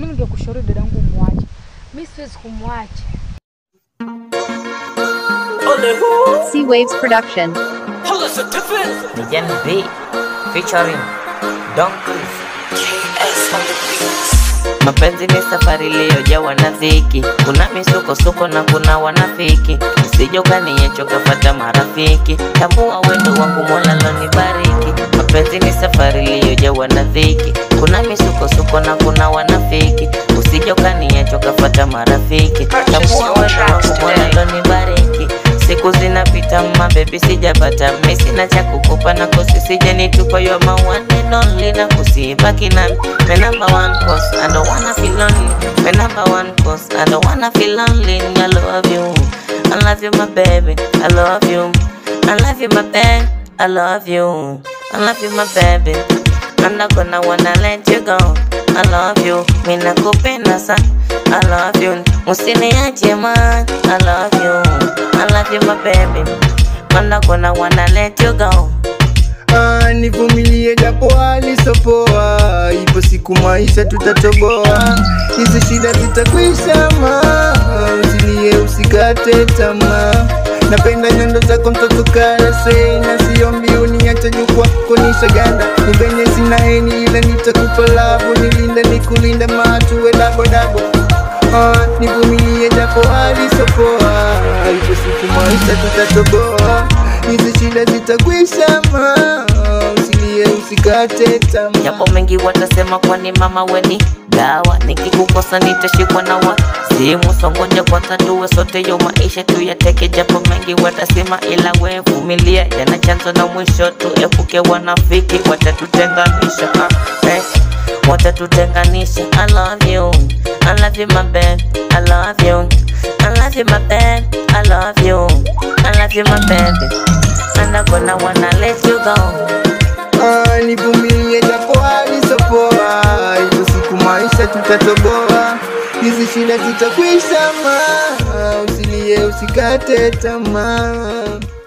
Mimi ningekushauri dadangu muache. Mimi siwezi kumwacha. C Waves Production. Nijan B featuring Donkeys. Mapenzi ni safari iliyojawa na dhiki, kuna misukosuko na kuna wanafiki. Usije ukaniacha ukafata marafiki, tambua wendo wangu Mola lonibariki. Mapenzi ni safari iliyojawa na dhiki, kuna misukosuko na kuna wanafiki. Usije ukaniacha ukafata marafiki, tambua wendo wangu Mola lonibariki. Siku zinapita mabebi, sijapata mi sina cha kukupa na kosi sijanitupa yo my one and only na kusibaki nami my number one cause I don't wanna feel lonely my number one cause I don't wanna feel lonely I love you I love you my baby I love you I love you my baby I love you I love you my baby I'm not gonna wanna let you go I love you mi nakupenda sana I love you usiniache man I love you I love you my baby I'm not gonna wanna let you go Ah, nivumilie japo hali sopoa, ipo siku maisha tutatoboa, hizi shida zitakwisha ma, usilie usikate tamaa. Napenda nyendo zako mtoto karase, na siombi uniache juu kwako nishaganda, ni venye sina heni ila nitakupa labu, nilinde nikulinda matuwe dabodabo Ah, nivumilie japo hali sopoa, ipo siku maisha tutatoboa, hizi shida zitakwisha ma, usilie usikate tamaa. Japo mengi watasema kwani mama weni dawa, nikikukosa nitashikwa na wazimu. Songoja kwanza tuwe sote yo maisha tuyateke, japo mengi watasema, ila we vumilia, yana chanzo na mwisho. Tuepuke wanafiki watatutenganisha, ah, eh, watatutenganisha. I love you, I love you my babe, I love you, I love you my babe, I love you, I love you my baby. I'm not gonna wanna let you go. Ah, nivumilie japo hali sopoa, ipo siku maisha tutatoboa, hizi shida zitakwisha ma, usilie usikate tamaa.